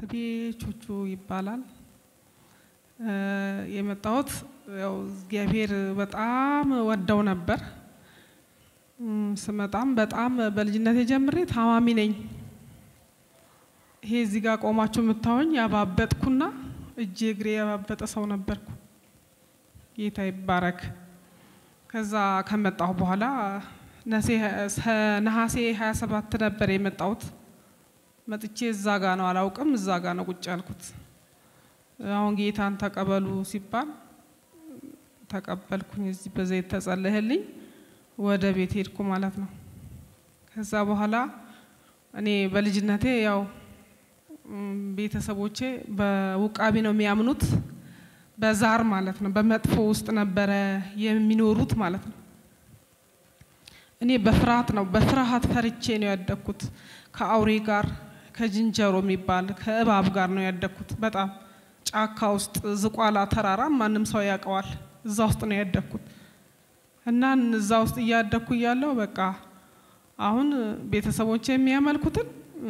ስሜ ቹቹ ይባላል። የመጣሁት ያው እግዚአብሔር በጣም ወደው ነበር። ስመጣም በጣም በልጅነቴ ጀምሬ ታማሚ ነኝ። ይሄ እዚህ ጋር ቆማችሁ የምታዩኝ ያባበጥኩና እጄ እግሬ ያባበጠ ሰው ነበርኩ። ጌታ ይባረክ። ከዛ ከመጣሁ በኋላ ነሐሴ 27 ነበር የመጣሁት። መጥቼ እዛ ጋ ነው አላውቅም፣ እዛ ጋ ነው ቁጭ ያልኩት። አሁን ጌታን ተቀበሉ ሲባል ተቀበልኩኝ። እዚህ በዘይት ተጸለየልኝ፣ ወደ ቤት ሄድኩ ማለት ነው። ከዛ በኋላ እኔ በልጅነቴ ያው ቤተሰቦቼ በውቃቢ ነው የሚያምኑት፣ በዛር ማለት ነው። በመጥፎ ውስጥ ነበረ የሚኖሩት ማለት ነው። እኔ በፍርሃት ነው በፍርሃት ፈርቼ ነው ያደግኩት። ከአውሬ ጋር ከዝንጀሮ የሚባል ከእባብ ጋር ነው ያደግኩት። በጣም ጫካ ውስጥ ዝቋላ ተራራ ማንም ሰው ያውቀዋል። እዛ ውስጥ ነው ያደግኩት እና እዛ ውስጥ እያደግኩ እያለሁ በቃ አሁን ቤተሰቦቼ የሚያመልኩትን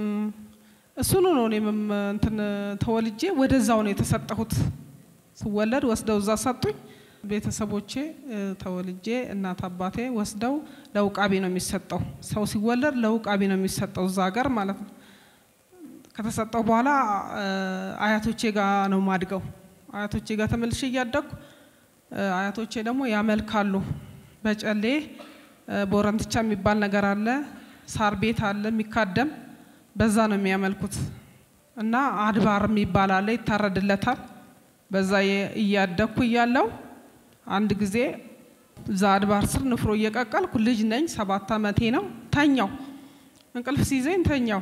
እሱኑ ነው እኔም እንትን ተወልጄ ወደዛው ነው የተሰጠሁት። ስወለድ ወስደው እዛ ሰጡኝ። ቤተሰቦቼ ተወልጄ እናት አባቴ ወስደው ለውቃቢ ነው የሚሰጠው። ሰው ሲወለድ ለውቃቢ ነው የሚሰጠው እዛ ሀገር ማለት ነው። ከተሰጠው በኋላ አያቶቼ ጋር ነው ማድገው። አያቶቼ ጋር ተመልሼ እያደግኩ አያቶቼ ደግሞ ያመልካሉ። በጨሌ ቦረንትቻ የሚባል ነገር አለ፣ ሳር ቤት አለ የሚካደም በዛ ነው የሚያመልኩት እና አድባር የሚባል አለ ይታረድለታል። በዛ እያደግኩ እያለው አንድ ጊዜ እዛ አድባር ስር ንፍሮ እየቀቀልኩ ልጅ ነኝ፣ ሰባት ዓመቴ ነው። ተኛው፣ እንቅልፍ ሲይዘኝ ተኛው።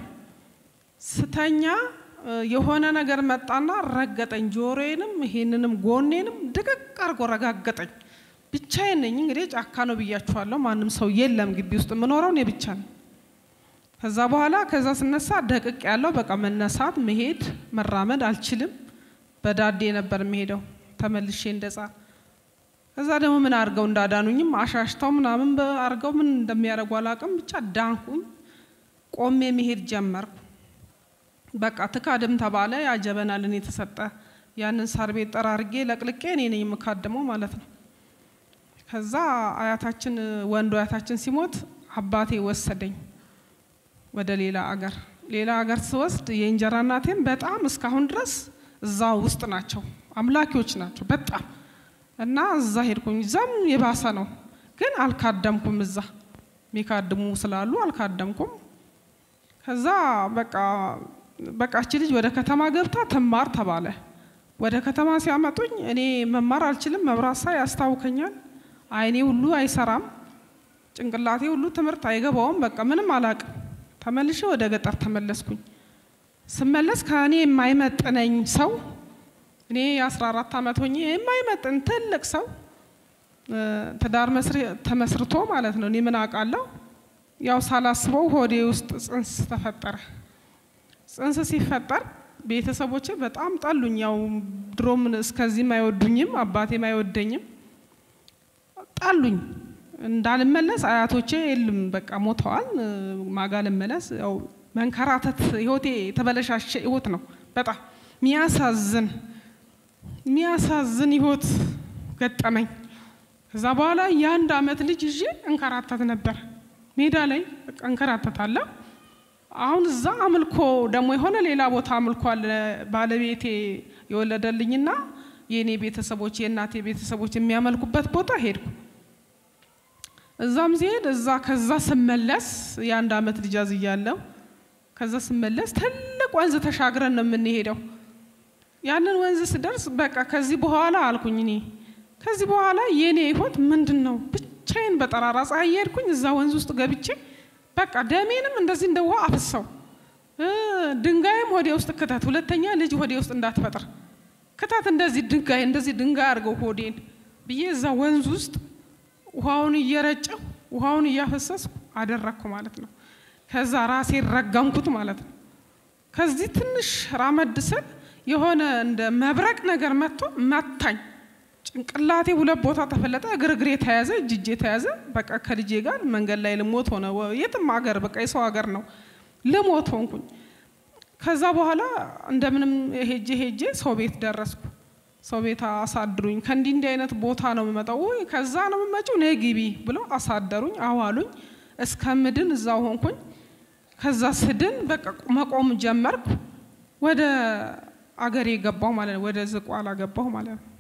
ስተኛ የሆነ ነገር መጣና ረገጠኝ፣ ጆሮዬንም ይሄንንም ጎኔንም ድቅቅ አድርጎ ረጋገጠኝ። ብቻዬን ነኝ እንግዲህ ጫካ ነው ብያችኋለሁ። ማንም ሰው የለም ግቢ ውስጥ የምኖረው እኔ ብቻ ነኝ። ከዛ በኋላ ከዛ ስነሳ ደቅቅ ያለው በቃ መነሳት፣ መሄድ፣ መራመድ አልችልም። በዳዴ ነበር የሚሄደው ተመልሼ እንደጻ ከዛ ደግሞ ምን አድርገው እንዳዳኑኝም አሻሽተው ምናምን አድርገው ምን እንደሚያደርጉ አላውቅም። ብቻ ዳንኩም፣ ቆሜ መሄድ ጀመርኩ። በቃ ትካድም ተባለ። ያ ጀበና ለኔ የተሰጠ ያንን ሳር ቤት ጠራርጌ ለቅልቄ እኔ ነኝ የምካድመው ማለት ነው። ከዛ አያታችን ወንዱ አያታችን ሲሞት አባቴ ወሰደኝ ወደ ሌላ አገር። ሌላ አገር ስወስድ የእንጀራ እናቴም በጣም እስካሁን ድረስ እዛ ውስጥ ናቸው፣ አምላኪዎች ናቸው በጣም እና እዛ ሄድኩኝ። እዛም የባሰ ነው፣ ግን አልካደምኩም። እዛ የሚካድሙ ስላሉ አልካደምኩም። ከዛ በቃ በቃች ልጅ ወደ ከተማ ገብታ ትማር ተባለ። ወደ ከተማ ሲያመጡኝ እኔ መማር አልችልም፣ መብራት ሳይ ያስታውከኛል፣ አይኔ ሁሉ አይሰራም፣ ጭንቅላቴ ሁሉ ትምህርት አይገባውም። በቃ ምንም አላቅም። ተመልሼ ወደ ገጠር ተመለስኩኝ። ስመለስ ከእኔ የማይመጥነኝ ሰው እኔ የ14 ዓመት ሆኜ የማይመጥን ትልቅ ሰው ትዳር ተመስርቶ ማለት ነው። እኔ ምን አውቃለሁ? ያው ሳላስበው ሆዴ ውስጥ ጽንስ ተፈጠረ። ጽንስ ሲፈጠር ቤተሰቦቼ በጣም ጠሉኝ። ያው ድሮም እስከዚህም አይወዱኝም፣ አባቴም አይወደኝም። ጠሉኝ። እንዳልመለስ አያቶቼ የሉም፣ በቃ ሞተዋል። ማጋ ልመለስ ያው መንከራተት ህይወቴ የተበለሻሸ ህይወት ነው። በጣም ሚያሳዝን ሚያሳዝን ህይወት ገጠመኝ። ከዛ በኋላ የአንድ አመት ልጅ ይዤ እንከራተት ነበር ሜዳ ላይ በቃ እንከራተታለሁ። አሁን እዛ አምልኮ ደግሞ የሆነ ሌላ ቦታ አምልኮ አለ ባለቤቴ የወለደልኝና የእኔ ቤተሰቦች የእናቴ ቤተሰቦች የሚያመልኩበት ቦታ ሄድኩ። እዛም ሲሄድ እዛ ከዛ ስመለስ የአንድ አመት ልጅ አዝያለሁ። ከዛ ስመለስ ትልቅ ወንዝ ተሻግረን ነው የምንሄደው። ያንን ወንዝ ስደርስ በቃ ከዚህ በኋላ አልኩኝ እኔ ከዚህ በኋላ የኔ ህይወት ምንድን ነው? ብቻዬን በጠራራ ፀሐይ እየሄድኩኝ እዛ ወንዝ ውስጥ ገብቼ በቃ ደሜንም እንደዚህ እንደ ውሃ አፍሰው ድንጋይም ሆዴ ውስጥ ክተት፣ ሁለተኛ ልጅ ሆዴ ውስጥ እንዳትፈጥር ክተት፣ እንደዚህ ድንጋይ እንደዚህ ድንጋይ አድርገው ሆዴን ብዬ እዛ ወንዝ ውስጥ ውሃውን እየረጨው ውሃውን እያፈሰስኩ አደረግኩ ማለት ነው። ከዛ ራሴን ረገምኩት ማለት ነው። ከዚህ ትንሽ ራመድ ስል የሆነ እንደ መብረቅ ነገር መጥቶ መታኝ። ጭንቅላቴ ሁለት ቦታ ተፈለጠ፣ እግር እግሬ ተያዘ፣ እጅ እጄ ተያዘ። በቃ ከልጄ ጋር መንገድ ላይ ልሞት ሆነ። የትም ሀገር በቃ የሰው ሀገር ነው ልሞት ሆንኩኝ። ከዛ በኋላ እንደምንም ሄጄ ሄጄ ሰው ቤት ደረስኩ። ሰው ቤት አሳድሩኝ። ከእንዲህ እንዲህ አይነት ቦታ ነው የምመጣው፣ ወይ ከዛ ነው የምመጪው፣ ነይ ግቢ ብለው አሳደሩኝ፣ አዋሉኝ። እስከምድን እዛው ሆንኩኝ። ከዛ ስድን በቃ መቆም ጀመርኩ። ወደ አገሬ ገባሁ ማለት ነው። ወደ ዝቋላ ገባሁ ማለት ነው።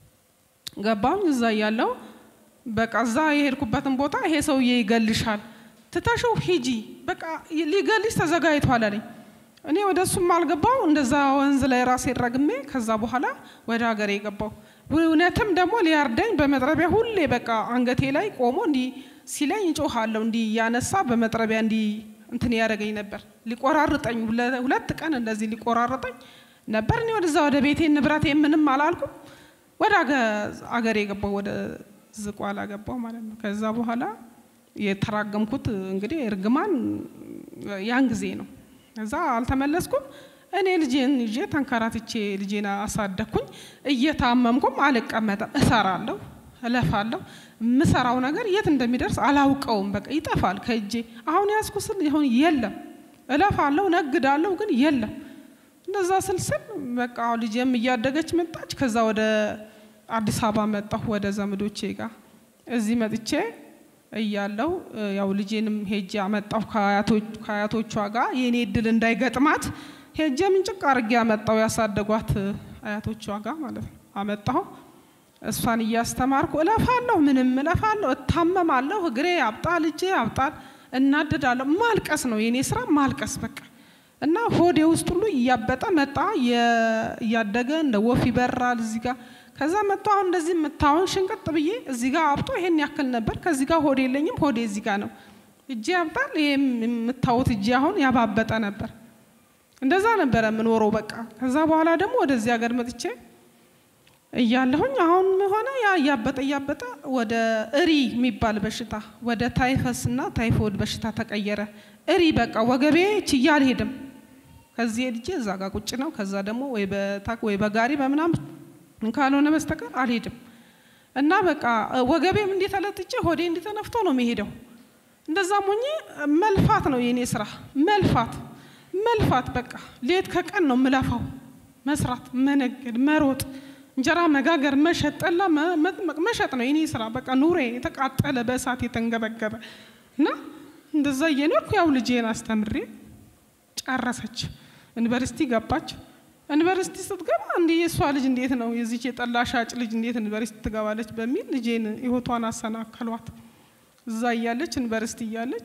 ገባሁኝ እዛ እያለሁ በቃ እዛ የሄድኩበትን ቦታ ይሄ ሰውዬ ይገልሻል፣ ትተሽው ሂጂ፣ በቃ ሊገልሽ ተዘጋጅቷል አለኝ። እኔ ወደ እሱም አልገባው እንደዛ ወንዝ ላይ ራሴ ረግሜ ከዛ በኋላ ወደ ሀገሬ የገባው እውነትም ደግሞ ሊያርደኝ በመጥረቢያ ሁሌ በቃ አንገቴ ላይ ቆሞ እንዲህ ሲለኝ እጮሃለሁ እንዲህ እያነሳ በመጥረቢያ እንዲህ እንትን ያደረገኝ ነበር። ሊቆራርጠኝ ሁለት ቀን እንደዚህ ሊቆራርጠኝ ነበር። እኔ ወደዛ ወደ ቤቴ ንብረቴ ምንም አላልኩም። ወደ አገሬ የገባው ወደ ዝቋላ ገባው ማለት ነው። ከዛ በኋላ የተራገምኩት እንግዲህ እርግማን ያን ጊዜ ነው። እዛ አልተመለስኩም። እኔ ልጄን ይዤ ተንከራትቼ ልጄን አሳደግኩኝ። እየታመምኩም አልቀመጥም፣ እሰራለሁ፣ እለፋለሁ። የምሰራው ነገር የት እንደሚደርስ አላውቀውም። በቃ ይጠፋል ከእጄ። አሁን ያዝኩ ስል ይሁን የለም፣ እለፋለሁ፣ ነግዳለሁ፣ ግን የለም። እንደዛ ስልስል በቃ ልጄም እያደገች መጣች። ከዛ ወደ አዲስ አበባ መጣሁ ወደ ዘመዶቼ ጋር። እዚህ መጥቼ እያለው ያው ልጄንም ሄጄ አመጣሁ ከአያቶቿ ጋር የኔ እድል እንዳይገጥማት ሄጄ ምንጭቅ አርጌ አመጣሁ ያሳደጓት አያቶቿ ጋር ማለት ነው። አመጣሁ እሷን እያስተማርኩ እለፋለሁ፣ ምንም እለፋለሁ፣ እታመማለሁ፣ እግሬ ያብጣል፣ እጄ ያብጣል፣ እናድዳለሁ። ማልቀስ ነው የኔ ስራ ማልቀስ በቃ እና ሆዴ ውስጥ ሁሉ እያበጠ መጣ። እያደገ እንደ ወፍ ይበራል እዚህ ጋር ከዛ መጥቶ አሁን እንደዚህ የምታውን ሽንቅጥ ብዬ እዚህ ጋር አብጦ ይሄን ያክል ነበር። ከዚህ ጋር ሆዴ የለኝም፣ ሆዴ እዚህ ጋር ነው። እጄ ያብጣል። ይሄ የምታዩት እጄ አሁን ያባበጠ ነበር። እንደዛ ነበረ የምኖረው በቃ። ከዛ በኋላ ደግሞ ወደዚህ ሀገር መጥቼ እያለሁኝ አሁን ሆነ ያ እያበጠ እያበጠ ወደ እሪ የሚባል በሽታ ወደ ታይፈስ እና ታይፎይድ በሽታ ተቀየረ። እሪ በቃ ወገቤ ችዬ አልሄድም። ከዚህ ሄድጄ እዛ ጋር ቁጭ ነው። ከዛ ደግሞ ወይ በታክ ወይ በጋሪ በምናምን ካልሆነ በስተቀር አልሄድም እና በቃ ወገቤም እንዲተለጥጬ ሆዴ እንዲተነፍቶ ነው የሚሄደው። እንደዛም ሆኜ መልፋት ነው የኔ ስራ፣ መልፋት መልፋት። በቃ ሌት ከቀን ነው የምለፋው፣ መስራት፣ መነገድ፣ መሮጥ፣ እንጀራ መጋገር፣ መሸጥ፣ ጠላ መጥመቅ፣ መሸጥ ነው የኔ ስራ። በቃ ኑሬ የተቃጠለ በእሳት የተንገበገበ እና እንደዛ እየኖርኩ ያው ልጄን አስተምሬ ጨረሰች፣ ዩኒቨርሲቲ ገባች። ዩኒቨርሲቲ ስትገባ እንዲህ የእሷ ልጅ እንዴት ነው የዚች የጠላ ሻጭ ልጅ እንዴት ዩኒቨርሲቲ ትገባለች በሚል ልጄን ህይወቷን አሰናከሏት። እዛ እያለች ዩኒቨርሲቲ እያለች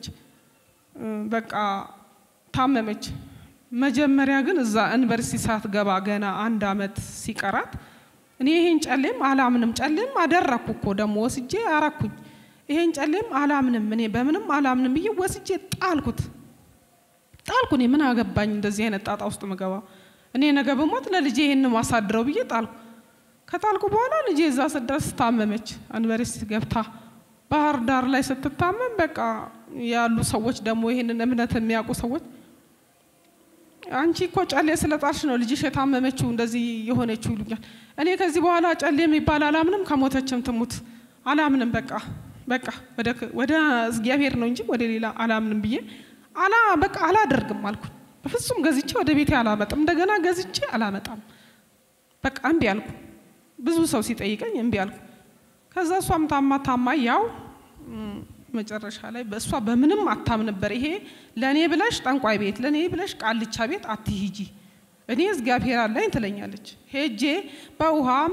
በቃ ታመመች። መጀመሪያ ግን እዛ ዩኒቨርሲቲ ሳትገባ ገና አንድ አመት ሲቀራት እኔ ይሄን ጨሌም አላምንም፣ ጨሌም አደረኩ እኮ ደግሞ ወስጄ አረኩኝ። ይሄን ጨሌም አላምንም፣ እኔ በምንም አላምንም ብዬ ወስጄ ጣልኩት ጣልኩ። እኔ ምን አገባኝ እንደዚህ አይነት ጣጣ ውስጥ ምገባ እኔ ነገ በሞት ለልጄ ይሄን ማሳድረው ብዬ ጣልኩ። ከጣልኩ በኋላ ልጄ እዛ ስደርስ ታመመች። ዩኒቨርሲቲ ገብታ ባህር ዳር ላይ ስትታመም በቃ ያሉ ሰዎች ደግሞ ይሄንን እምነት የሚያውቁ ሰዎች አንቺ እኮ ጨሌ ስለጣልሽ ነው ልጅሽ የታመመችው እንደዚህ የሆነችው ይሉኛል። እኔ ከዚህ በኋላ ጨሌ የሚባል አላምንም፣ ከሞተችም ትሙት አላምንም። በቃ በቃ ወደ እግዚአብሔር ነው እንጂ ወደ ሌላ አላምንም ብዬ አላ በቃ አላደርግም አልኩኝ። በፍጹም ገዝቼ ወደ ቤቴ አላመጣም። እንደገና ገዝቼ አላመጣም። በቃ እምቢ አልኩ። ብዙ ሰው ሲጠይቀኝ እምቢ አልኩ። ከዛ እሷም ታማ ታማ ያው መጨረሻ ላይ በእሷ በምንም አታም ነበር። ይሄ ለእኔ ብለሽ ጠንቋይ ቤት፣ ለእኔ ብለሽ ቃልቻ ቤት አትሂጂ፣ እኔ እግዚአብሔር አለኝ ትለኛለች። ሄጄ በውሃም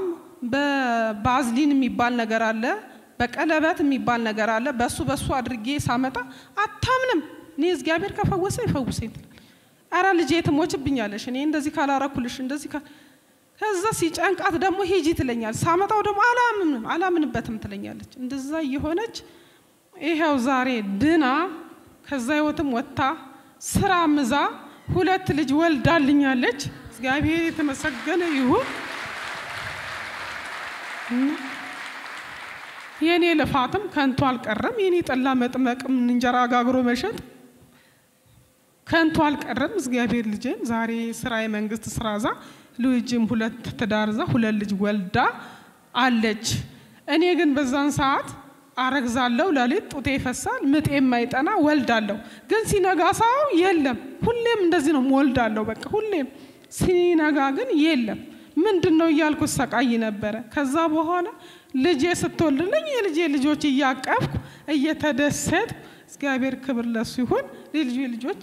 በባዝሊን የሚባል ነገር አለ፣ በቀለበት የሚባል ነገር አለ። በሱ በሱ አድርጌ ሳመጣ አታምንም። እኔ እግዚአብሔር ከፈወሰ ይፈውሰኝ ትላለች። አረ ልጄ ትሞችብኛለሽ፣ እኔ እንደዚህ ካላረኩልሽ እንደዚህ ከዛ ሲጨንቃት ደግሞ ሂጂ ትለኛል። ሳመጣው ደግሞ አላምንም አላምንበትም ትለኛለች። እንደዛ እየሆነች ይኸው ዛሬ ድና ከዛ ህይወትም ወጥታ ስራ ምዛ ሁለት ልጅ ወልዳልኛለች። እግዚአብሔር የተመሰገነ ይሁን። የእኔ ልፋትም ከንቱ አልቀረም። የኔ ጠላ መጥመቅም እንጀራ ጋግሮ መሸጥ ከንቱ አልቀረም። እግዚአብሔር ልጄን ዛሬ ስራ የመንግስት ስራ ዛ ልጅም ሁለት ትዳር ዛ ሁለት ልጅ ወልዳ አለች። እኔ ግን በዛን ሰዓት አረግዛለሁ፣ ሌሊት ጡቴ ይፈሳል፣ ምጤ የማይጠና ወልዳለሁ። ግን ሲነጋ ሳው የለም። ሁሌም እንደዚህ ነው ወልዳለሁ። በቃ ሁሌም ሲነጋ ግን የለም። ምንድን ነው እያልኩ ሰቃይ ነበረ። ከዛ በኋላ ልጄ ስትወልድልኝ የልጄ ልጆች እያቀፍኩ እየተደሰት እግዚአብሔር ክብር ለሱ ይሁን። የልጄ ልጆች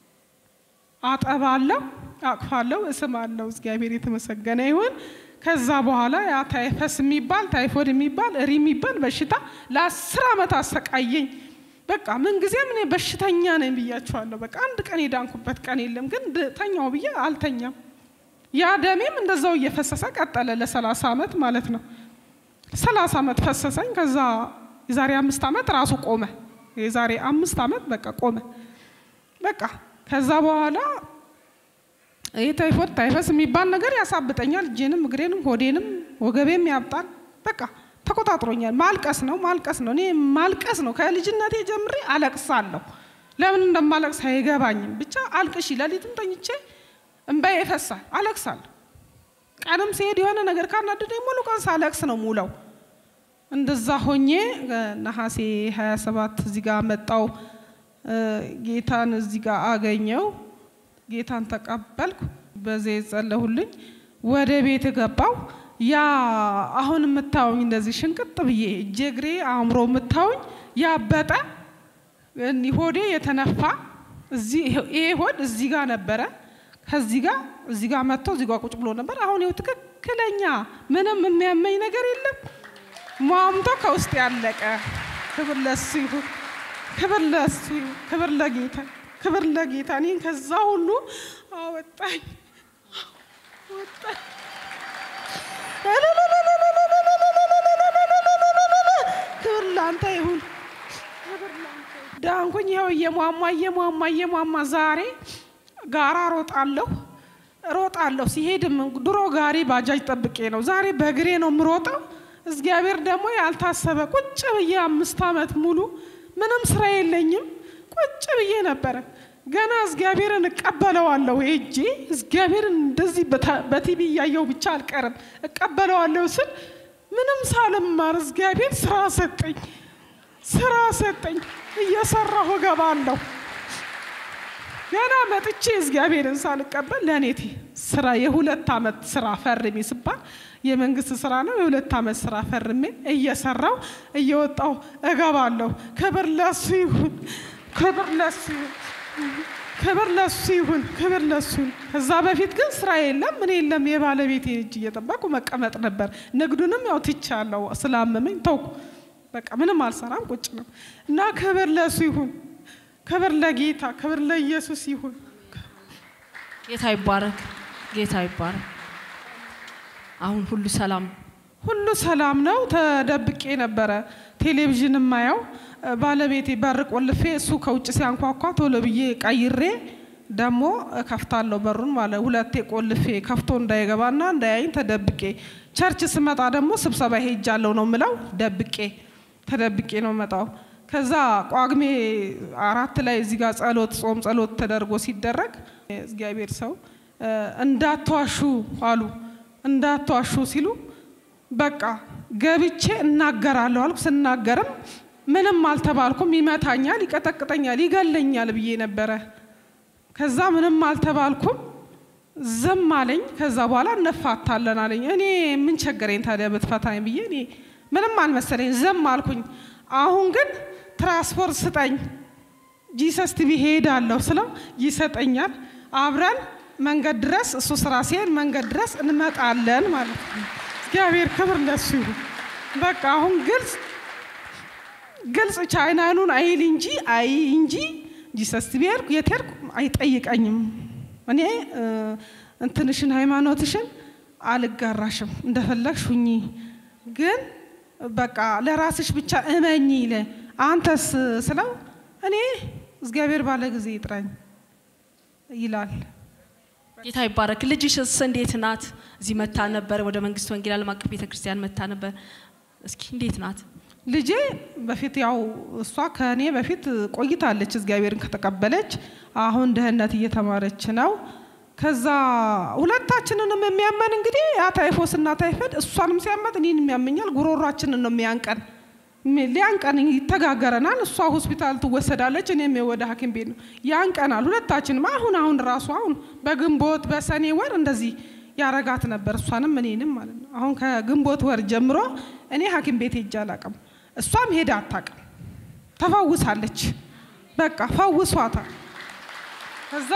አጠባለሁ፣ አቅፋለሁ፣ እስማለሁ። እግዚአብሔር የተመሰገነ ይሁን። ከዛ በኋላ ያ ታይፈስ የሚባል ታይፎድ የሚባል እሪ የሚባል በሽታ ለአስር ዓመት አሰቃየኝ። በቃ ምንጊዜም እኔ በሽተኛ ነኝ ብያቸዋለሁ። በቃ አንድ ቀን የዳንኩበት ቀን የለም። ግን ተኛው ብዬ አልተኛም። ያ ደሜም እንደዛው እየፈሰሰ ቀጠለ ለሰላሳ ዓመት ማለት ነው። ሰላሳ ዓመት ፈሰሰኝ። ከዛ የዛሬ አምስት ዓመት ራሱ ቆመ። የዛሬ አምስት ዓመት በቃ ቆመ። በቃ ከዛ በኋላ ይህ ታይፎድ ታይፈስ የሚባል ነገር ያሳብጠኛል። እጄንም እግሬንም ሆዴንም ወገቤም ያብጣል። በቃ ተቆጣጥሮኛል። ማልቀስ ነው ማልቀስ ነው። እኔ ማልቀስ ነው። ከልጅነቴ ጀምሬ አለቅሳለሁ። ለምን እንደማለቅስ አይገባኝም። ብቻ አልቅሺ። ሌሊትም ተኝቼ እንባዬ ይፈሳል፣ አለቅሳለሁ። ቀንም ሲሄድ የሆነ ነገር ካናደደኝ ሙሉ ቀን ሳለቅስ ነው ሙለው። እንደዛ ሆኜ ነሐሴ 27 እዚህ ጋር መጣው። ጌታን እዚህ ጋር አገኘው። ጌታን ተቀበልኩ። በዚህ ጸለሁልኝ። ወደ ቤት ገባው። ያ አሁን የምታዩኝ እንደዚህ ሽንቅጥ ብዬ እጄ እግሬ አእምሮ የምታዩኝ ያበጠ ሆዴ የተነፋ ይሄ ሆድ እዚህ ጋር ነበረ። ከዚህ ጋር እዚህ ጋር መጥቶ እዚህ ጋር ቁጭ ብሎ ነበር። አሁን ይኸው ትክክለኛ ምንም የሚያመኝ ነገር የለም። ሟምቶ ከውስጥ ያለቀ። ክብር ለሱ ይሁን፣ ክብር ለሱ ይሁን፣ ክብር ለጌታ ክብር ለጌታ። እኔን ከዛ ሁሉ አወጣኝ አወጣኝ። ክብር ላንተ ይሁን፣ ዳንኩኝ። ይኸው እየሟሟ እየሟሟ እየሟሟ ዛሬ ጋራ ሮጣለሁ ሮጣለሁ። ሲሄድም ድሮ ጋሪ ባጃጅ ጠብቄ ነው፣ ዛሬ በእግሬ ነው የምሮጠው። እግዚአብሔር ደግሞ ያልታሰበ ቁጭ ብዬ አምስት ዓመት ሙሉ ምንም ስራ የለኝም ቁጭ ብዬ ነበረ። ገና እግዚአብሔርን እቀበለዋለሁ ሄጄ እግዚአብሔርን እንደዚህ በቲቪ እያየው ብቻ አልቀርም እቀበለዋለሁ ስል ምንም ሳልማር እግዚአብሔር ስራ ሰጠኝ፣ ስራ ሰጠኝ። እየሰራሁ እገባለሁ። ገና መጥቼ እግዚአብሔርን ሳልቀበል ለእኔቴ ስራ የሁለት ዓመት ስራ ፈርሜ ስባል የመንግስት ስራ ነው። የሁለት ዓመት ስራ ፈርሜ እየሰራው እየወጣው እገባለሁ። ክብር ለሱ ይሁን፣ ክብር ለሱ ይሁን፣ ክብር ለሱ ይሁን፣ ክብር ለሱ ይሁን። ከዛ በፊት ግን ስራ የለም ምን የለም። የባለቤቴ እጅ እየጠበቁ መቀመጥ ነበር። ንግዱንም ያው ትቻለሁ ስላመመኝ ተውኩ። በቃ ምንም አልሰራም ቁጭ ነው እና ክብር ለሱ ይሁን፣ ክብር ለጌታ፣ ክብር ለኢየሱስ ይሁን። ጌታ ይባረክ፣ ጌታ ይባረክ። አሁን ሁሉ ሰላም ሁሉ ሰላም ነው። ተደብቄ ነበረ ቴሌቪዥን የማየው ባለቤቴ በር ቆልፌ እሱ ከውጭ ሲያንኳኳ ቶሎ ብዬ ቀይሬ ደግሞ ከፍታለሁ በሩን ማለት ሁለቴ ቆልፌ ከፍቶ እንዳይገባና እንዳያይኝ ተደብቄ ቸርች ስመጣ ደግሞ ስብሰባ ሄጃለሁ ነው ምለው ደብቄ ተደብቄ ነው መጣው። ከዛ ቋግሜ አራት ላይ እዚህ ጋር ጸሎት ጾም ጸሎት ተደርጎ ሲደረግ እግዚአብሔር ሰው እንዳትዋሹ አሉ። እንዳትዋሹ ሲሉ በቃ ገብቼ እናገራለሁ አልኩ። ስናገርም ምንም አልተባልኩም። ይመታኛል፣ ይቀጠቅጠኛል፣ ይገለኛል ብዬ ነበረ። ከዛ ምንም አልተባልኩም፣ ዝም አለኝ። ከዛ በኋላ እንፋታለን አለኝ። እኔ ምን ቸገረኝ ታዲያ ብትፈታኝ ብዬ እኔ ምንም አልመሰለኝ፣ ዝም አልኩኝ። አሁን ግን ትራንስፖርት ስጠኝ ጂሰስ ቲቪ ሄዳለሁ ስለው ይሰጠኛል። አብረን መንገድ ድረስ እሱ ስራ ሲሄድ መንገድ ድረስ እንመጣለን ማለት ነው። እግዚአብሔር ክብር ለሱ ይሁን። በቃ አሁን ግልጽ ግልጽ ቻይናኑን አይል እንጂ አይ እንጂ ጂሰስ ቲቪ ሄድኩ የት ሄድኩ አይጠይቀኝም። እኔ እንትንሽን ሃይማኖትሽን አልጋራሽም እንደፈለግሽ ሁኚ፣ ግን በቃ ለራስሽ ብቻ እመኝ ይለ አንተስ ስለው እኔ እግዚአብሔር ባለ ጊዜ ይጥራኝ ይላል። ጌታ ይባረክ። ልጅሽስ እንዴት ናት? እዚህ መታ ነበር፣ ወደ መንግስት ወንጌል ዓለም አቀፍ ቤተክርስቲያን መታ ነበር። እስኪ እንዴት ናት? ልጄ በፊት ያው እሷ ከእኔ በፊት ቆይታለች እግዚአብሔርን ከተቀበለች። አሁን ድህነት እየተማረች ነው። ከዛ ሁለታችንንም የሚያመን እንግዲህ ያ ታይፎስና ታይፈድ እሷንም ሲያመት እኔን የሚያመኛል። ጉሮሯችንን ነው የሚያንቀን ሊያን ቀን ይተጋገረናል። እሷ ሆስፒታል ትወሰዳለች፣ እኔም ወደ ሐኪም ቤት ነው። ያን ቀናል ሁለታችንም። አሁን አሁን ራሱ አሁን በግንቦት በሰኔ ወር እንደዚህ ያረጋት ነበር፣ እሷንም እኔንም ማለት ነው። አሁን ከግንቦት ወር ጀምሮ እኔ ሐኪም ቤት ሄጄ አላቅም፣ እሷም ሄዳ አታቅም። ተፈውሳለች፣ በቃ ፈውሷታል። ከዛ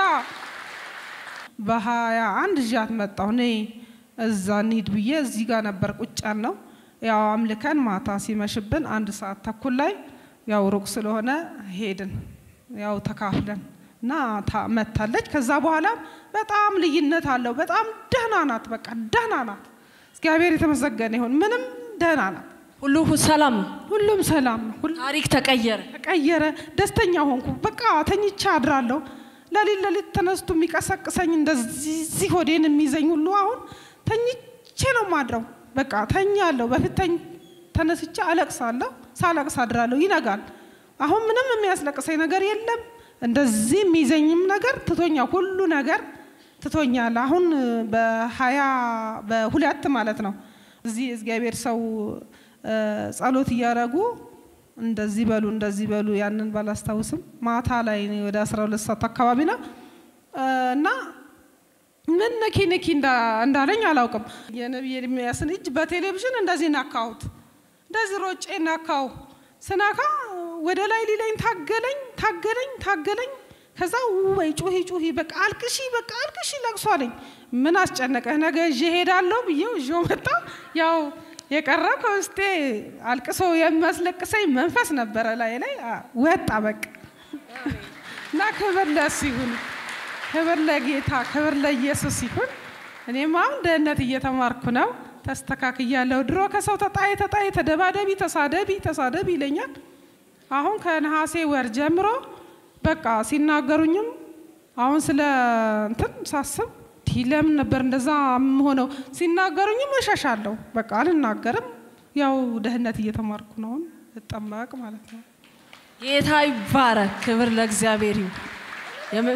በሀያ አንድ እዣት መጣሁ እኔ እዛ እንሂድ ብዬ እዚህ ጋር ነበር ቁጭ ያልነው። ያው አምልከን ማታ ሲመሽብን አንድ ሰዓት ተኩል ላይ ያው ሩቅ ስለሆነ ሄድን። ያው ተካፍለን እና መታለች። ከዛ በኋላ በጣም ልዩነት አለው። በጣም ደህና ናት። በቃ ደህና ናት። እግዚአብሔር የተመሰገነ ይሁን። ምንም ደህና ናት። ሁሉ ሰላም ነው። ሁሉም ሰላም ነው። ሁሉ ታሪክ ተቀየረ። ተቀየረ። ደስተኛ ሆንኩ። በቃ ተኝቼ አድራለሁ። ለሊት ለሊት ተነስቶ የሚቀሰቅሰኝ እንደዚህ ሆዴን የሚይዘኝ ሁሉ አሁን ተኝቼ ነው ማድረው። በቃ ተኛለሁ። በፊት ተነስቼ አለቅሳለሁ። ሳለቅስ አድራለሁ። ይነጋል። አሁን ምንም የሚያስለቅሰኝ ነገር የለም። እንደዚህ የሚይዘኝም ነገር ትቶኛል። ሁሉ ነገር ትቶኛል። አሁን በሀያ በሁለት ማለት ነው እዚህ እግዚአብሔር ሰው ጸሎት እያደረጉ እንደዚህ በሉ እንደዚህ በሉ ያንን ባላስታውስም ማታ ላይ ወደ አስራ ሁለት ሰዓት አካባቢ ነው እና ምን ነኪ ነኪ እንዳለኝ አላውቅም። የነቢይ ኤርምያስን እጅ በቴሌቪዥን እንደዚህ ናካሁት። እንደዚህ ሮጬ ናካው። ስናካ ወደ ላይ ሊለኝ ታገለኝ ታገለኝ ታገለኝ። ከዛ ወይ ጩሂ ጩሂ በቃ አልቅሺ በቃ አልቅሺ ለቅሶ አለኝ። ምን አስጨነቀህ? ነገ ይዤ እሄዳለሁ ብዬው ይዤው መጣ። ያው የቀረ ከውስጤ አልቅሶ የሚያስለቅሰኝ መንፈስ ነበረ ላይ ላይ ወጣ በቃ እና ክብር ለእሱ ይሁን። ክብር ለጌታ፣ ክብር ለኢየሱስ ይሁን። እኔም አሁን ደህንነት እየተማርኩ ነው። ተስተካክያለሁ። ድሮ ከሰው ተጣይ ተጣይ፣ ተደባደቢ፣ ተሳደቢ፣ ተሳደቢ ይለኛል። አሁን ከነሐሴ ወር ጀምሮ በቃ ሲናገሩኝም አሁን ስለ እንትን ሳስብ ለምን ነበር እንደዛ የምሆነው? ሲናገሩኝም እሸሻለሁ። በቃ አልናገርም። ያው ደህንነት እየተማርኩ ነው። አሁን እጠመቅ ማለት ነው። ጌታ ይባረክ። ክብር ለእግዚአብሔር ይሁን።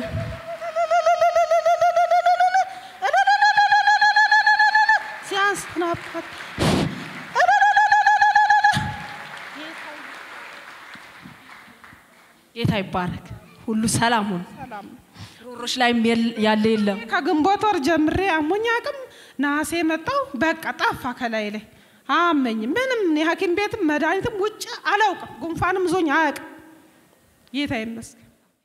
ሲያንስ ናባት ጌታ ይባረክ። ሁሉ ሰላም ሆነ። ሰላም ነው። ሮሮች ላይ ያለ የለም። ከግንቦት ወር ጀምሬ አሞኝ አቅም ነሐሴ መጣው በቃ ጠፋ ከላይ ላይ አመኝ ምንም የሐኪም ቤትም መድኃኒትም ውጭ አላውቅም። ጉንፋንም ዞኝ አያውቅም። ጌታ ይመስገን።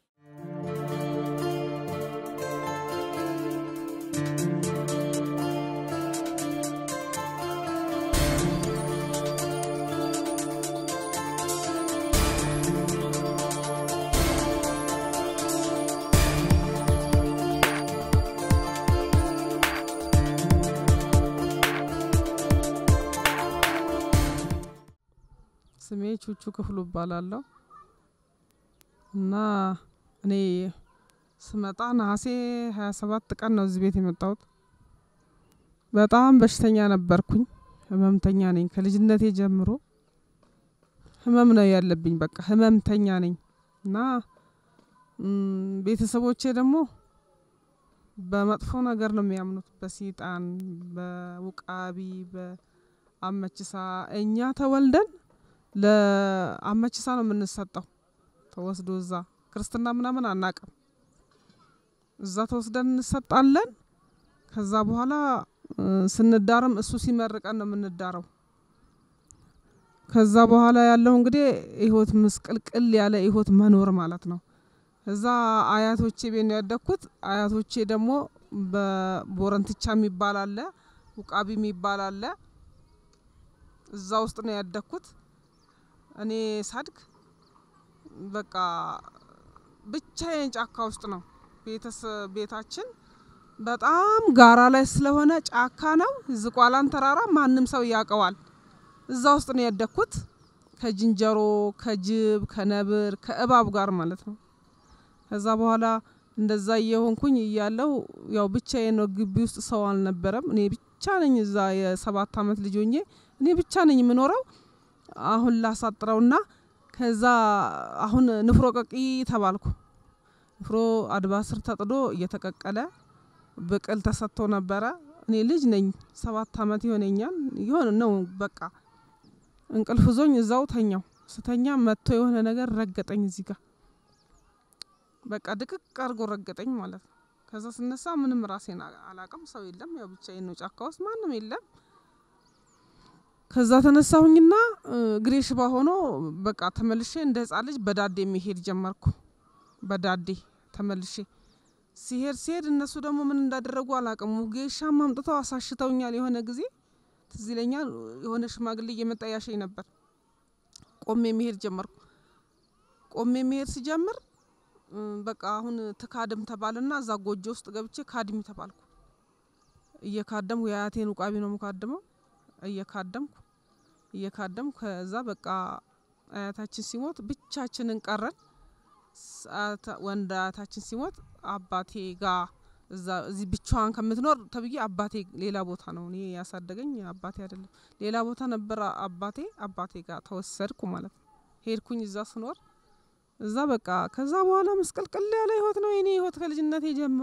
ስሜ ቹቹ ክፍሉ እባላለሁ እና እኔ ስመጣ ነሐሴ 27 ቀን ነው እዚህ ቤት የመጣሁት። በጣም በሽተኛ ነበርኩኝ። ህመምተኛ ነኝ። ከልጅነቴ ጀምሮ ህመም ነው ያለብኝ። በቃ ህመምተኛ ነኝ እና ቤተሰቦቼ ደግሞ በመጥፎ ነገር ነው የሚያምኑት፣ በሲጣን፣ በውቃቢ፣ በአመችሳ እኛ ተወልደን ለአመችሳ ነው የምንሰጠው። ተወስዶ እዛ ክርስትና ምናምን አናቅም። እዛ ተወስደን እንሰጣለን። ከዛ በኋላ ስንዳርም እሱ ሲመርቀን ነው የምንዳረው። ከዛ በኋላ ያለው እንግዲህ ህይወት ምስቅልቅል ያለ ህይወት መኖር ማለት ነው። እዛ አያቶቼ ቤት ነው ያደግኩት። አያቶቼ ደግሞ በቦረንትቻ የሚባል አለ፣ ውቃቢ የሚባል አለ። እዛ ውስጥ ነው ያደግኩት። እኔ ሳድግ በቃ ብቻዬን ጫካ ውስጥ ነው ቤታችን በጣም ጋራ ላይ ስለሆነ ጫካ ነው። ዝቋላን ተራራ ማንም ሰው ያውቀዋል። እዛ ውስጥ ነው ያደግኩት ከዝንጀሮ፣ ከጅብ፣ ከነብር፣ ከእባብ ጋር ማለት ነው። ከዛ በኋላ እንደዛ እየሆንኩኝ እያለው ያው ብቻዬን ነው። ግቢ ውስጥ ሰው አልነበረም። እኔ ብቻ ነኝ እዛ የሰባት አመት ልጅ ሆኜ እኔ ብቻ ነኝ የምኖረው። አሁን ላሳጥረውና ከዛ አሁን ንፍሮ ቀቂ ተባልኩ። ንፍሮ አድባ ስር ተጥዶ እየተቀቀለ ብቅል ተሰጥቶ ነበረ። እኔ ልጅ ነኝ፣ ሰባት አመት ይሆነኛል ይሆን ነው በቃ እንቅልፍ ዞኝ እዛው ተኛው። ስተኛ መጥቶ የሆነ ነገር ረገጠኝ እዚህ ጋር በቃ ድቅቅ አድርጎ ረገጠኝ ማለት ነው። ከዛ ስነሳ ምንም ራሴን አላቅም። ሰው የለም፣ ያው ብቻዬን ነው። ጫካ ውስጥ ማንም የለም። ከዛ ተነሳሁኝና እግሬ ሽባ ሆኖ በቃ ተመልሼ እንደ ህጻን ልጅ በዳዴ መሄድ ጀመርኩ። በዳዴ ተመልሼ ሲሄድ ሲሄድ እነሱ ደግሞ ምን እንዳደረጉ አላቅም። ጌሻም አምጥተው አሳሽተውኛል። የሆነ ጊዜ ትዝ ይለኛል። የሆነ ሽማግሌ እየመጣ ያሸኝ ነበር። ቆሜ መሄድ ጀመርኩ። ቆሜ መሄድ ሲጀምር በቃ አሁን ትካድም ተባልና እዛ ጎጆ ውስጥ ገብቼ ካድሚ ተባልኩ። እየካደምኩ የአያቴን ውቃቢ ነው የምካድመው። እየካደምኩ እየካደምኩ ከዛ በቃ አያታችን ሲሞት ብቻችንን ቀረን። ወንድ አያታችን ሲሞት አባቴ ጋ እዛ እዚህ ብቻዋን ከምትኖር ተብዬ አባቴ ሌላ ቦታ ነው እኔ ያሳደገኝ አባቴ አይደለም፣ ሌላ ቦታ ነበር አባቴ። አባቴ ጋር ተወሰድኩ ማለት ነው። ሄድኩኝ እዛ ስኖር እዛ በቃ ከዛ በኋላ መስቀልቅል ያለ ህይወት ነው የኔ ህይወት ከልጅነቴ ጀምሮ።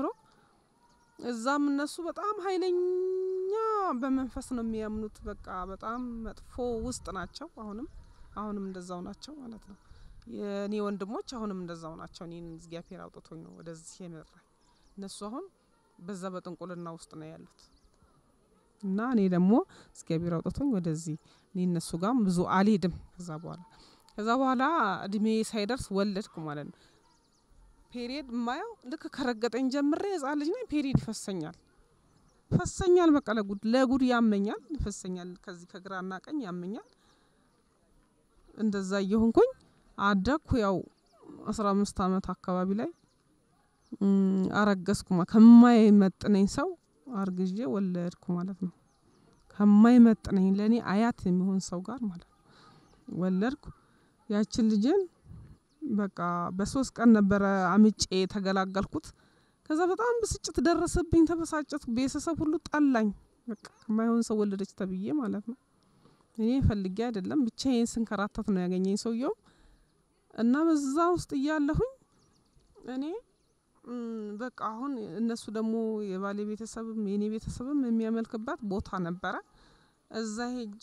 እዛም እነሱ በጣም ኃይለኛ በመንፈስ ነው የሚያምኑት። በቃ በጣም መጥፎ ውስጥ ናቸው። አሁንም አሁንም እንደዛው ናቸው ማለት ነው። የእኔ ወንድሞች አሁንም እንደዛው ናቸው። እኔን እግዚአብሔር አውጥቶኝ ነው ወደዚህ የመራኝ። እነሱ አሁን በዛ በጥንቁልና ውስጥ ነው ያሉት እና እኔ ደግሞ እግዚአብሔር አውጥቶኝ ወደዚህ እኔ እነሱ ጋርም ብዙ አልሄድም። ከዛ በኋላ ከዛ በኋላ እድሜ ሳይደርስ ወለድኩ ማለት ነው። ፔሪየድ የማየው ልክ ከረገጠኝ ጀምሬ ህጻን ልጅ ነኝ። ፔሪየድ ይፈሰኛል ይፈሰኛል። በቃ ለጉድ ለጉድ ያመኛል፣ ይፈሰኛል። ከዚህ ከግራና ቀኝ ያመኛል። እንደዛ እየሆንኩኝ አደግኩ። ያው አስራ አምስት አመት አካባቢ ላይ አረገዝኩ። ከማይመጥነኝ ሰው አርግዤ ወለድኩ ማለት ነው። ከማይመጥነኝ ለእኔ አያት የሚሆን ሰው ጋር ማለት ነው ወለድኩ። ያችን ልጅን በቃ በሶስት ቀን ነበረ አምጬ የተገላገልኩት። ከዛ በጣም ብስጭት ደረሰብኝ፣ ተበሳጨት። ቤተሰብ ሁሉ ጠላኝ። በቃ ከማይሆን ሰው ወለደች ተብዬ ማለት ነው። እኔ ፈልጌ አይደለም ብቻዬን ስንከራተት ነው ያገኘኝ ሰውየው እና በዛ ውስጥ እያለሁኝ እኔ በቃ አሁን እነሱ ደግሞ የባሌ ቤተሰብም የኔ ቤተሰብም የሚያመልክባት ቦታ ነበረ። እዛ ሄጄ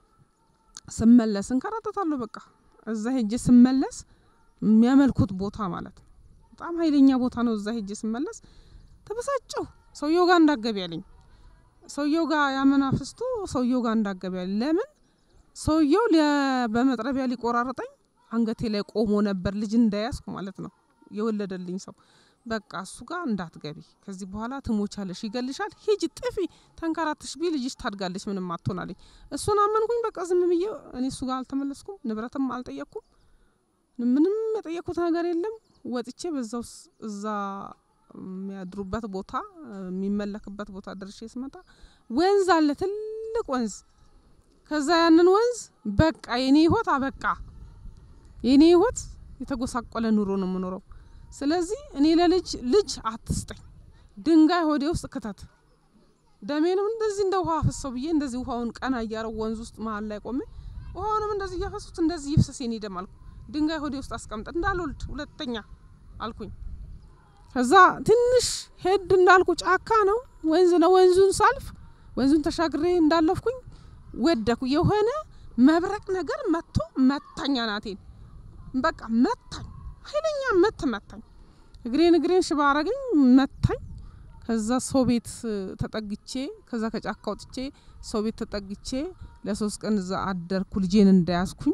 ስመለስ እንከራተታለሁ። በቃ እዛ ሄጄ ስመለስ የሚያመልኩት ቦታ ማለት ነው በጣም ኃይለኛ ቦታ ነው። እዛ ሄጄ ስመለስ ተበሳጨሁ። ሰውየው ጋር እንዳገቢ ያለኝ ሰውየው ጋር ያመናፍስቱ ሰውየው ጋር እንዳገቢ ያለኝ ለምን ሰውየው በመጥረቢያ ሊቆራረጠኝ አንገቴ ላይ ቆሞ ነበር። ልጅ እንዳያዝኩ ማለት ነው የወለደልኝ ሰው በቃ እሱ ጋር እንዳትገቢ፣ ከዚህ በኋላ ትሞቻለሽ፣ ይገልሻል፣ ሂጂ፣ ጥፊ፣ ተንከራትሽ ቢ ልጅሽ ታድጋለች፣ ምንም አትሆናለኝ። እሱን አመንኩኝ። በቃ ዝም ብዬ እኔ እሱ ጋር አልተመለስኩም፣ ንብረትም አልጠየቅኩም፣ ምንም የጠየቅኩት ነገር የለም። ወጥቼ በዛው እዛ የሚያድሩበት ቦታ የሚመለክበት ቦታ ደርሼ ስመጣ ወንዝ አለ፣ ትልቅ ወንዝ። ከዛ ያንን ወንዝ በቃ የኔ ህይወት አበቃ። የኔ ህይወት የተጎሳቆለ ኑሮ ነው የምኖረው። ስለዚህ እኔ ለልጅ ልጅ አትስጠኝ፣ ድንጋይ ሆዴ ውስጥ ክተት፣ ደሜንም እንደዚህ እንደ ውሃ አፍሰው ብዬ እንደዚህ ውሃውን ቀና እያረው ወንዝ ውስጥ መሀል ላይ ቆሜ ውሃውንም እንደዚህ እያፈሱት እንደዚህ ይፍሰስ የኔ ደም አልኩ። ድንጋይ ሆዴ ውስጥ አስቀምጠ እንዳልወልድ ሁለተኛ አልኩኝ። ከዛ ትንሽ ሄድ እንዳልኩ ጫካ ነው ወንዝ ነው። ወንዙን ሳልፍ ወንዙን ተሻግሬ እንዳለፍኩኝ ወደኩ። የሆነ መብረቅ ነገር መጥቶ መታኝ አናቴን። በቃ መታኝ፣ ኃይለኛ መት መታኝ። እግሬን እግሬን ሽባ አረገኝ፣ መታኝ። ከዛ ሰው ቤት ተጠግቼ ከዛ ከጫካ ወጥቼ ሰው ቤት ተጠግቼ ለሶስት ቀን እዛ አደርኩ። ልጄን እንዳያዝኩኝ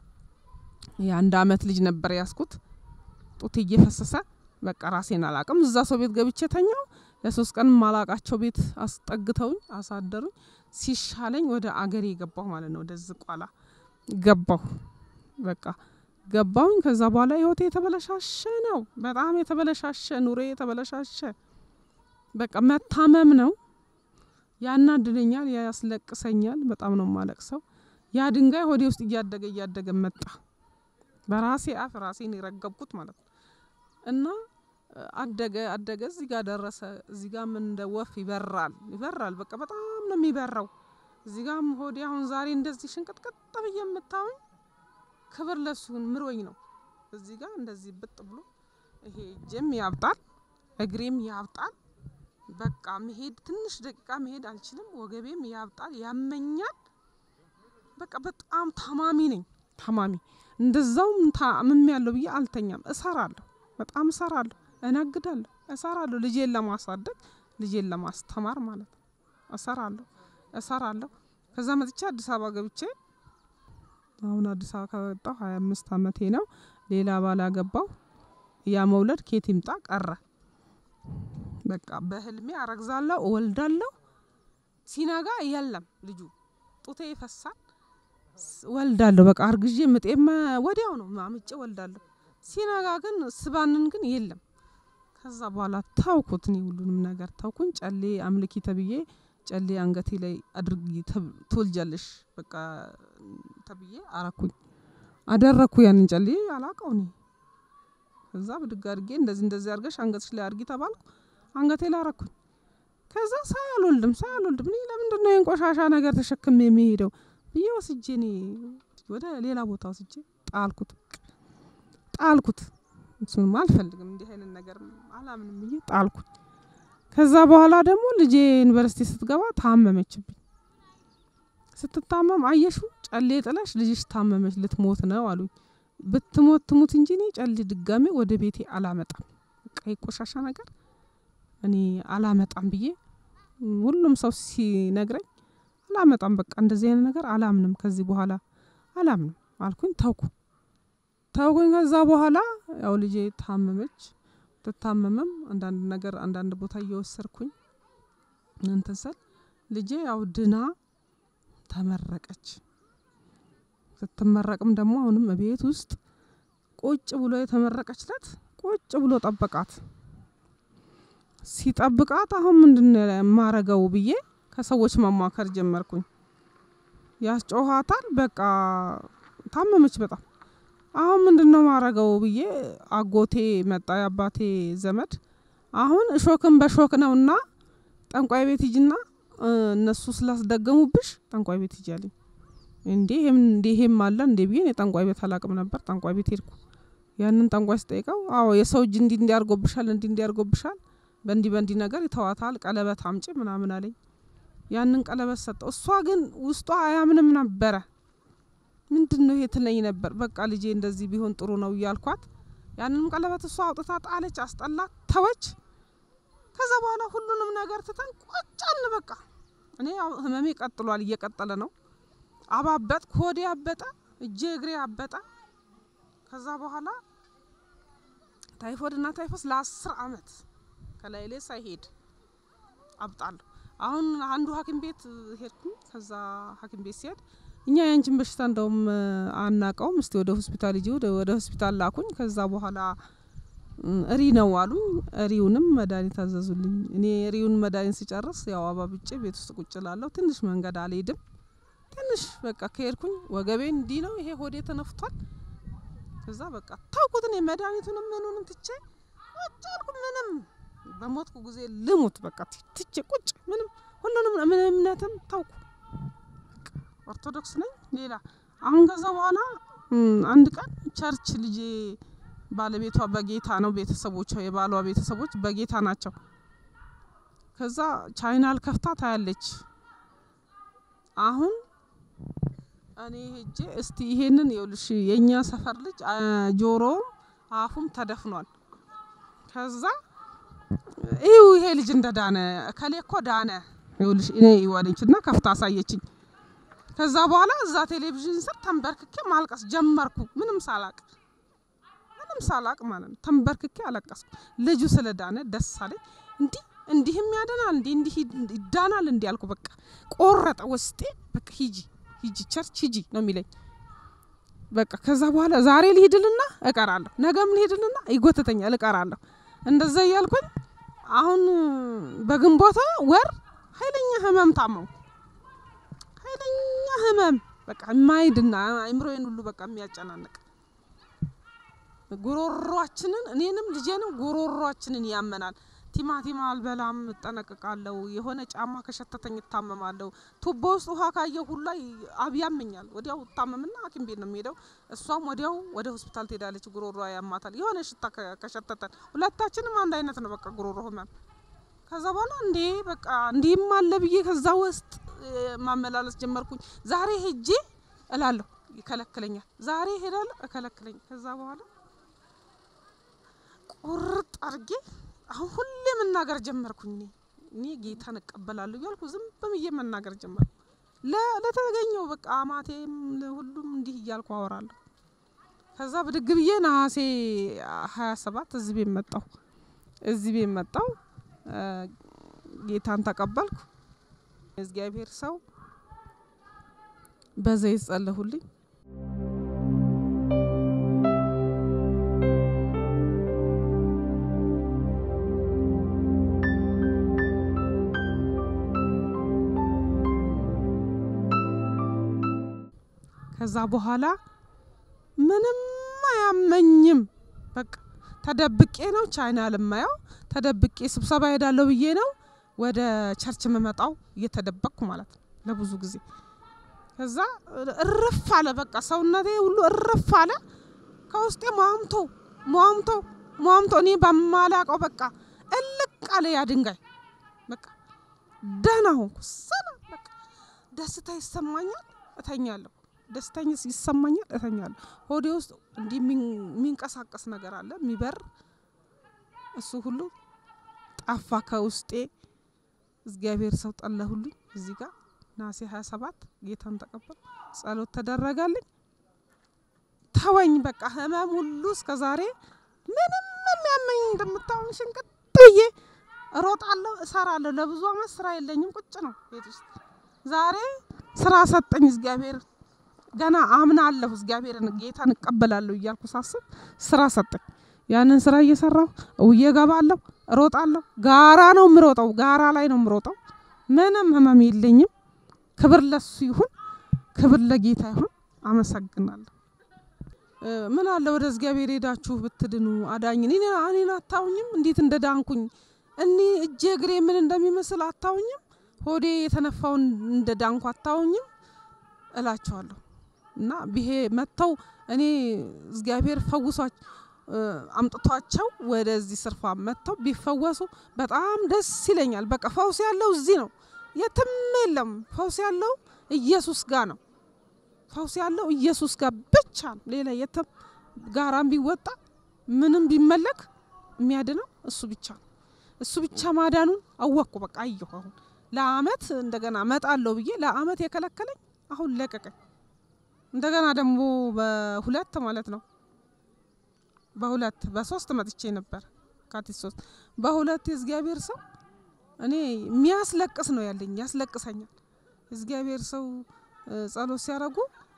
የአንድ አመት ልጅ ነበር ያዝኩት። ጡት እየፈሰሰ በቃ ራሴን አላቅም። እዛ ሰው ቤት ገብቼ ተኛው። ለሶስት ቀን ማላቃቸው ቤት አስጠግተውኝ አሳደሩኝ። ሲሻለኝ ወደ አገሬ ገባሁ ማለት ነው። ወደ ዝቋላ ገባሁ። በቃ ገባሁኝ። ከዛ በኋላ ህይወቴ የተበለሻሸ ነው። በጣም የተበለሻሸ ኑሬ የተበለሻሸ በቃ መታመም ነው። ያናድደኛል፣ ያስለቅሰኛል። በጣም ነው ማለቅሰው። ያ ድንጋይ ሆዴ ውስጥ እያደገ እያደገ መጣ። በራሴ አፍ ራሴን የረገብኩት ማለት ነው። እና አደገ አደገ እዚህ ጋር ደረሰ። እዚህ ጋም እንደ ወፍ ይበራል ይበራል። በቃ በጣም ነው የሚበራው። እዚህ ጋም ሆዴ አሁን ዛሬ እንደዚህ ሽንቅጥቅጥ ብዬ የምታዩኝ ክብር ለሱ ምሮኝ ነው። እዚህ ጋር እንደዚህ ብጥ ብሎ ይሄ እጄም ያብጣል፣ እግሬም ያብጣል። በቃ መሄድ ትንሽ ደቂቃ መሄድ አልችልም። ወገቤም ያብጣል፣ ያመኛል። በቃ በጣም ታማሚ ነኝ ታማሚ እንደዛውም ታምም ያለው ብዬ አልተኛም። እሰራለሁ፣ በጣም እሰራለሁ፣ እነግዳለሁ፣ እሰራለሁ ልጄን ለማሳደግ ልጄን ለማስተማር ማለት ነው። እሰራለሁ እሰራለሁ። ከዛ መጥቼ አዲስ አበባ ገብቼ አሁን አዲስ አበባ ከወጣሁ ሀያ አምስት አመቴ ነው። ሌላ ባል አገባሁ። ያ መውለድ ኬት ይምጣ ቀረ። በቃ በህልሜ አረግዛለሁ፣ እወልዳለሁ። ሲነጋ የለም ልጁ ጡቴ ይፈሳል። ወልዳለሁ በቃ አርግዤ ምጤማ ወዲያው ነው ማምጬ ወልዳለሁ። ሲነጋ ግን ስባንን ግን የለም። ከዛ በኋላ ታውኩት፣ እኔ ሁሉንም ነገር ታውኩኝ። ጨሌ አምልኪ ተብዬ ጨሌ አንገቴ ላይ አድርጊ ትወልጃለሽ በቃ ተብዬ አረኩኝ፣ አደረኩ። ያንን ጨሌ አላቀው እኔ ከዛ ብድግ አድርጌ እንደዚህ እንደዚህ አድርገሽ አንገትሽ ላይ አድርጊ ተባልኩ። አንገቴ ላይ አረኩኝ። ከዛ ሳይ አልወልድም ሳይ አልወልድም እኔ ለምንድን ነው ይህን ቆሻሻ ነገር ተሸክሜ የሚሄደው ብዬ ወስጄ እኔ ወደ ሌላ ቦታ ወስጄ ጣልኩት ጣልኩት። እሱንም አልፈልግም እንዲህ አይነት ነገር አላምንም ብዬ ጣልኩኝ። ከዛ በኋላ ደግሞ ልጄ ዩኒቨርሲቲ ስትገባ ታመመችብኝ። ስትታመም አየሹ ጨሌ ጥለሽ ልጅሽ ታመመች ልትሞት ነው አሉኝ። ብትሞት ትሙት እንጂ እኔ ጨሌ ድጋሜ ወደ ቤቴ አላመጣም። በቃ የቆሻሻ ነገር እኔ አላመጣም ብዬ ሁሉም ሰው ሲነግረኝ አላመጣም በቃ እንደዚህ አይነት ነገር አላምንም፣ ከዚህ በኋላ አላምንም አልኩኝ። ተውኩ ተውኩኝ። ከዛ በኋላ ያው ልጄ ታመመች። ትታመመም አንዳንድ ነገር አንዳንድ ቦታ እየወሰድኩኝ እንትን ስል ልጄ ያው ድና ተመረቀች። ስትመረቅም ደግሞ አሁንም ቤት ውስጥ ቁጭ ብሎ የተመረቀች ለት ቁጭ ብሎ ጠበቃት። ሲጠብቃት አሁን ምንድን ነው የማረገው ብዬ ከሰዎች መማከር ጀመርኩኝ። ያስጮኋታል። በቃ ታመመች በጣም አሁን ምንድን ነው ማረገው ብዬ አጎቴ መጣ፣ የአባቴ ዘመድ። አሁን እሾክን በሾክ ነውና ጠንቋይ ቤት ሂጂና እነሱ ስላስደገሙብሽ ጠንቋይ ቤት ሂጂ አለኝ። እንዴ እንዴ ይሄም አለ እንዴ ብዬ የጠንቋይ ቤት አላቅም ነበር። ጠንቋይ ቤት ሄድኩ። ያንን ጠንቋይ ስጠይቀው አዎ የሰው እጅ እንዲ እንዲያርጎብሻል እንዲ እንዲያርጎብሻል በእንዲ በእንዲ ነገር ይተዋታል፣ ቀለበት አምጪ ምናምን አለኝ። ያንን ቀለበት ሰጠው። እሷ ግን ውስጧ አያምንም ነበረ። ምንድን ነው ይሄ ትለኝ ነበር። በቃ ልጄ እንደዚህ ቢሆን ጥሩ ነው እያልኳት ያንንም ቀለበት እሷ አውጥታ ጣለች፣ አስጠላት፣ ተወች። ከዛ በኋላ ሁሉንም ነገር ትተን ቆጫል። በቃ እኔ ያው ህመሜ ቀጥሏል፣ እየቀጠለ ነው። አባበጥ ኮዴ አበጠ፣ እጄ እግሬ አበጠ። ከዛ በኋላ ታይፎይድ እና ታይፎስ ለአስር አመት ከላይ ላይ ሳይሄድ አብጣለሁ። አሁን አንዱ ሐኪም ቤት ሄድኩኝ። ከዛ ሐኪም ቤት ሲሄድ እኛ ያንቺን በሽታ እንደውም አናቀውም፣ እስቲ ወደ ሆስፒታል ሂጂ ወደ ሆስፒታል ላኩኝ። ከዛ በኋላ እሪ ነው አሉኝ። እሪውንም መድኃኒት አዘዙልኝ። እኔ እሪውን መድኃኒት ስጨርስ ያው አባብጬ ቤት ውስጥ ቁጭ ላለሁ ትንሽ መንገድ አልሄድም። ትንሽ በቃ ከሄድኩኝ ወገቤ እንዲህ ነው፣ ይሄ ሆዴ ተነፍቷል። ከዛ በቃ ታውቁትን የመድኃኒቱንም ምኑንም ትቼ ቁጭ አልኩ። ምንም በሞትኩ ጊዜ ልሙት በቃ ትቼ ቁጭ ምንም ሁሉንም ምን እምነትም ታውቁ ኦርቶዶክስ ነኝ። ሌላ አሁን ከዛ በኋላ አንድ ቀን ቸርች ልጄ ባለቤቷ በጌታ ነው፣ ቤተሰቦቿ የባሏ ቤተሰቦች በጌታ ናቸው። ከዛ ቻይናል ከፍታ ታያለች። አሁን እኔ ሄጄ እስቲ ይሄንን ይኸውልሽ የእኛ ሰፈር ልጅ ጆሮውም አፉም ተደፍኗል። ከዛ ይው ይሄ ልጅ እንደ ዳነ እከሌ እኮ ዳነ ይኸውልሽ እኔ ይዋለች እና ከፍታ አሳየችኝ። ከዛ በኋላ እዛ ቴሌቪዥን ስር ተንበርክኬ ማልቀስ ጀመርኩ። ምንም ሳላቅ ምንም ሳላቅ ማለት ነው ተንበርክኬ አለቀስኩ። ልጁ ስለ ዳነ ደስ አለኝ። እንዲህ እንዲህም ያደናል እንዲህ እንዲህ ይዳናል እንዲህ አልኩ። በቃ ቆረጠ ውስጤ። በቃ ሂጂ ሂጂ ቸርች ሂጂ ነው የሚለኝ። በቃ ከዛ በኋላ ዛሬ ልሂድልና እቀራለሁ፣ ነገም ልሂድልና ይጎተተኛል እቀራለሁ። እንደዛ እያልኩኝ አሁን በግንቦት ወር ኃይለኛ ህመም ታመው ኃይለኛ ህመም በቃ የማይድና አይምሮዬን ሁሉ በቃ የሚያጨናንቅ ጉሮሯችንን እኔንም ልጄንም ጉሮሯችንን ያመናል። ቲማቲም አልበላም፣ እጠነቅቃለሁ። የሆነ ጫማ ከሸተተኝ እታመማለሁ። ቱቦ ውስጥ ውሃ ካየው ሁላ ያመኛል። ወዲያው እታመምና ሐኪም ቤት ነው የሚሄደው። እሷም ወዲያው ወደ ሆስፒታል ትሄዳለች። ጉሮሯ ያማታል። የሆነ ሽታ ከሸተተን ሁለታችንም አንድ አይነት ነው በቃ ጉሮሮ ህመም። ከዛ በኋላ እንዴ በቃ እንዲህም አለ ብዬ ከዛ ውስጥ ማመላለስ ጀመርኩኝ። ዛሬ ሄጄ እላለሁ፣ ይከለክለኛል። ዛሬ እሄዳለሁ፣ እከለክለኛል። ከዛ በኋላ ቁርጥ አድርጌ አሁን ሁሌ መናገር ጀመርኩኝ። እኔ እኔ ጌታን እቀበላለሁ እያልኩ ዝም ብዬ መናገር ጀመርኩ። ለተገኘው በቃ አማቴም ሁሉም እንዲህ እያልኩ አወራለሁ። ከዛ ብድግ ብዬ ነሐሴ ሀያ ሰባት እዚህ ቤት መጣሁ። እዚህ ቤት መጣሁ፣ ጌታን ተቀበልኩ። እግዚአብሔር ሰው በዘይት ጸለሁልኝ። ከዛ በኋላ ምንም አያመኝም። በቃ ተደብቄ ነው ቻይና ልማየው ተደብቄ ስብሰባ ሄዳለሁ ብዬ ነው ወደ ቸርች የምመጣው እየተደበቅኩ ማለት ነው ለብዙ ጊዜ። ከዛ እርፍ አለ በቃ ሰውነቴ ሁሉ እርፍ አለ። ከውስጤ ሟምቶ ሟምቶ ሟምቶ እኔ በማላቀው በቃ እልቅ አለ ያ ድንጋይ። በቃ ደህና ሆንኩ። ሰላም በቃ ደስታ ይሰማኛል፣ እተኛለሁ ደስተኛ ይሰማኛል፣ እተኛለሁ። ሆዴ ውስጥ እንዲህ የሚንቀሳቀስ ነገር አለ የሚበር እሱ ሁሉ ጠፋ ከውስጤ። እግዚአብሔር ሰው ጠለሁልኝ። እዚህ ጋር ናሴ 27 ጌታን ተቀበል ጸሎት ተደረጋልኝ። ተወኝ በቃ ህመም ሁሉ እስከ ዛሬ ምንም የሚያመኝ እንደምታውን ሽንቅጥ ብዬ እሮጣለሁ፣ እሰራለሁ። ለብዙ አመት ስራ የለኝም፣ ቁጭ ነው ቤት ውስጥ። ዛሬ ስራ ሰጠኝ እግዚአብሔር። ገና አምናለሁ እግዚአብሔርን ጌታን እቀበላለሁ እያልኩ ሳስብ ስራ ሰጠኝ። ያንን ስራ እየሰራሁ እውዬ እገባለሁ፣ እሮጣለሁ። ጋራ ነው የምሮጠው፣ ጋራ ላይ ነው የምሮጠው። ምንም ህመም የለኝም። ክብር ለሱ ይሁን፣ ክብር ለጌታ ይሁን። አመሰግናለሁ። ምን አለ ወደ እግዚአብሔር ሄዳችሁ ብትድኑ አዳኝ እኔን አታውኝም? እንዴት እንደ ዳንኩኝ እኔ እጄ እግሬ ምን እንደሚመስል አታውኝም? ሆዴ የተነፋውን እንደ ዳንኩ አታውኝም እላቸዋለሁ። እና ብሄ መጥተው እኔ እግዚአብሔር ፈውሷቸው አምጥቷቸው ወደዚህ ስርፋ መጥተው ቢፈወሱ በጣም ደስ ይለኛል። በቃ ፈውስ ያለው እዚህ ነው፣ የትም የለም። ፈውስ ያለው ኢየሱስ ጋር ነው። ፈውስ ያለው ኢየሱስ ጋር ብቻ ነው። ሌላ የትም ጋራም ቢወጣ ምንም ቢመለክ የሚያድነው እሱ ብቻ ነው። እሱ ብቻ ማዳኑን አወቅኩ። በቃ አየሁ። አሁን ለአመት እንደገና መጣለሁ ብዬ ለአመት የከለከለኝ አሁን ለቀቀኝ። እንደገና ደግሞ በሁለት ማለት ነው በሁለት በሶስት መጥቼ ነበር ካቲት ሶስት በሁለት የእግዚአብሔር ሰው እኔ የሚያስለቅስ ነው ያለኝ ያስለቅሰኛል። እግዚአብሔር ሰው ጸሎት ሲያደርጉ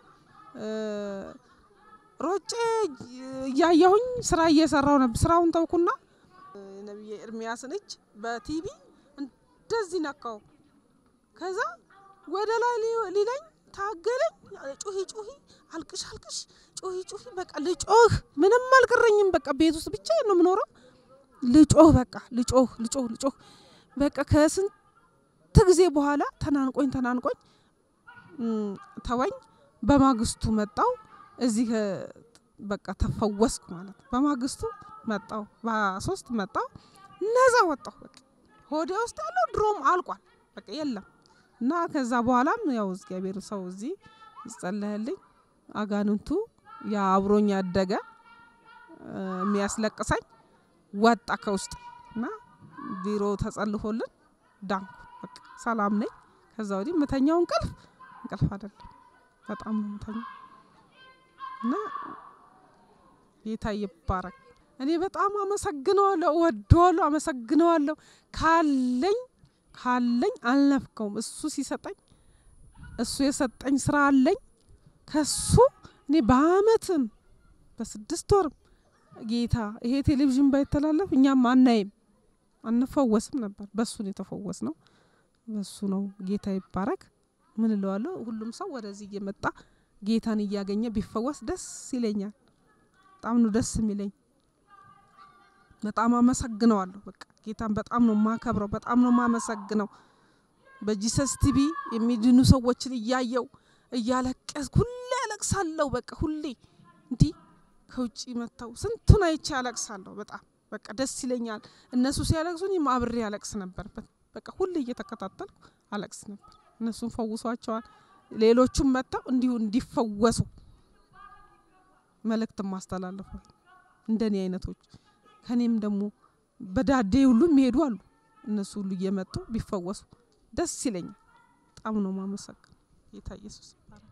ሮጬ እያየሁኝ ስራ እየሰራው ነበር። ስራውን ተውኩና ነቢየ ኤርሚያስን እጅ በቲቪ እንደዚህ ነካው። ከዛ ወደ ላይ ሊለኝ ታገለኝ። ጩሂ ጩሂ፣ አልቅሽ አልቅሽ፣ ጩሂ ጩሂ። በቃ ልጮህ፣ ምንም አልቀረኝም። በቃ ቤት ውስጥ ብቻ ነው የምኖረው። ልጮህ፣ በቃ ልጮህ፣ ልጮህ፣ ልጮህ። በቃ ከስንት ጊዜ በኋላ ተናንቆኝ ተናንቆኝ ተወኝ። በማግስቱ መጣው እዚህ በቃ ተፈወስኩ ማለት ነው። በማግስቱ መጣው በሶስት መጣው ነዛ ወጣሁ። በቃ ሆዴ ውስጥ ያለው ድሮም አልቋል። በቃ የለም እና ከዛ በኋላም ያው እግዚአብሔር ሰው እዚህ ይጸለህልኝ አጋንንቱ ያ አብሮኝ ያደገ የሚያስለቅሰኝ ወጣ ከውስጥ እና ቢሮ ተጸልፎልን ዳንኩ። በቃ ሰላም ነኝ። ከዛ ወዲህ ምተኛው እንቅልፍ እንቅልፍ አይደለም፣ በጣም ነው ምተኛው እና ጌታ ይባረክ። እኔ በጣም አመሰግነዋለሁ፣ እወደዋለሁ፣ አመሰግነዋለሁ ካለኝ ካለኝ አልነፍከውም። እሱ ሲሰጠኝ እሱ የሰጠኝ ስራ አለኝ። ከሱ እኔ በአመትም በስድስት ወርም ጌታ ይሄ ቴሌቪዥን ባይተላለፍ እኛም አናይም አንፈወስም ነበር። በሱ ነው የተፈወስ ነው። በሱ ነው። ጌታ ይባረክ። ምን እለዋለሁ? ሁሉም ሰው ወደዚህ እየመጣ ጌታን እያገኘ ቢፈወስ ደስ ይለኛል። በጣም ነው ደስ የሚለኝ። በጣም አመሰግነዋለሁ። በቃ ጌታን በጣም ነው ማከብረው፣ በጣም ነው ማመሰግነው። በጂሰስ ቲቪ የሚድኑ ሰዎችን እያየው እያለቀስኩ ሁሌ ያለቅሳለሁ። በቃ ሁሌ እንዲህ ከውጭ መጥተው ስንቱን አይቼ ያለቅሳለሁ። በጣም በቃ ደስ ይለኛል። እነሱ ሲያለቅሱ እኔም አብሬ ያለቅስ ነበር። በቃ ሁሌ እየተከታተልኩ አለቅስ ነበር። እነሱን ፈውሷቸዋል። ሌሎቹም መጥተው እንዲሁ እንዲፈወሱ መልእክት ማስተላለፉ እንደኔ አይነቶች ከኔም ደግሞ በዳዴ ሁሉ የሚሄዱ አሉ። እነሱ ሁሉ እየመጡ ቢፈወሱ ደስ ይለኛል። በጣም ነው ማመሰግን ጌታ ኢየሱስ ይባረክ።